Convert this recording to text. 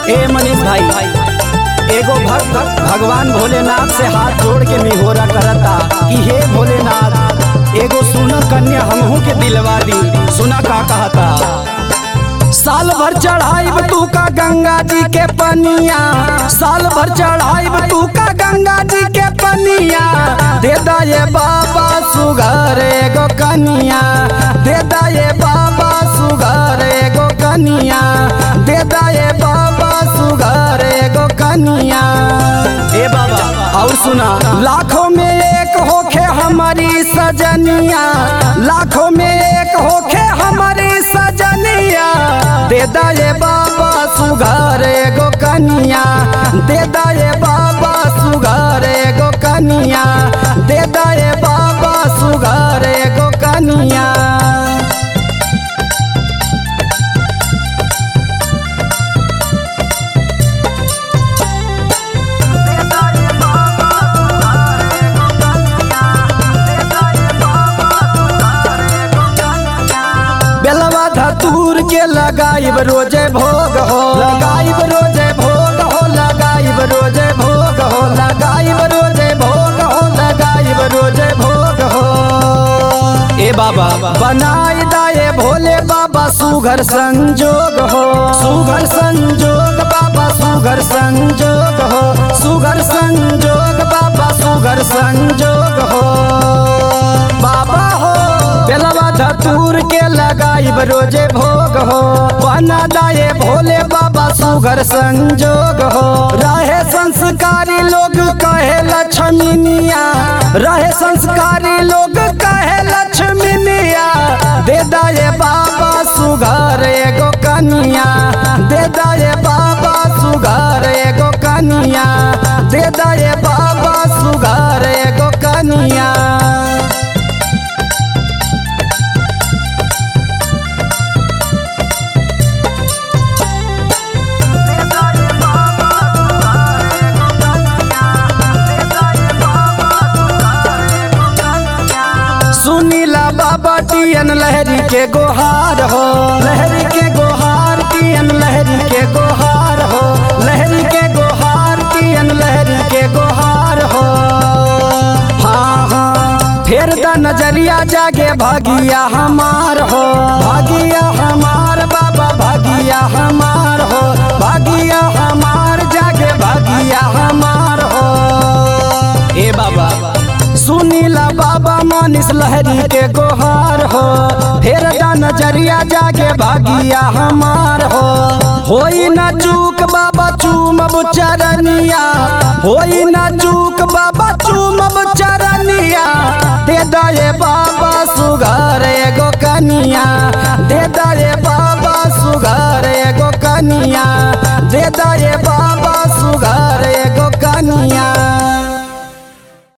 ए मनीष भाई एगो भक्त भगवान भोलेनाथ से हाथ जोड़ के निहोरा करता कि हे भोलेनाथ एगो सुन कन्या हमहू के दिलवा दी सुना का कहता साल भर चढ़ाइब तू का गंगा जी के पनिया साल भर चढ़ाइब तू का गंगा जी के पनिया दे दा ये बाबा सुगर एगो कनिया दे दा ये बाबा सुगर एगो कनिया दे दा ये बाबा सुगर एगो कनिया ए बाबा और सुना लाखों में एक होखे हमारी सजनिया लाखों में एक होखे हमारी सजनिया दे दा ये बाबा सुगर एगो कनिया दे दा ये बाबा सुगर एगो कनिया दे दा ये बाबा सुगर एगो कनिया बेलवा धतूर के लगाइब रोजे भोग हो लगाइब रोजे भोग हो लगाइब रोजे भोग हो लगाइब रोजे भोग हो लगाइब रोजे भोग हो ए बाबा बनाई दाए भोले बाबा सुघर संजोग हो सुघर संजोग बाबा सुघर संजोग हो सुघर संजोग बाबा सुघर संजोग हो बाबा हो बेलवा धतूर के लगाइब रोजे भोग हो बना दाए भोले बाबा सुघर संजोग हो रहे संस्कारी लोग कहे लक्ष्मीनिया रहे संस्कारी लोग कहे लक्ष्मीनिया दे दाए बाबा सुघर एगो कनिया दे दाए बाबा सुघर एगो कनिया दे दाए बाबा सुघर एगो कनिया सुनीला बाबा टियन लहरी के गोहार हो लहरी के गोहार टियन लहरी के गोहार हो लहरी के गोहार टियन लहरी के गोहार हो हाँ हाँ फेर द नजरिया जागे भागिया हमार हो भागिया हमार बाबा भागिया हमार हो भागिया हमार जागे भागिया हमार हो ए बाबा सुनीला बाबा मानिस लहरी के गोहार हो फेर दा नजरिया जागे भागिया हमार हो होई ना चूक बाबा चूमब चरनिया होई ना चूक बाबा चूमब चरनिया दे दे बाबा सुगर एगो कनिया दे दे बाबा सुगर एगो कनिया दे दे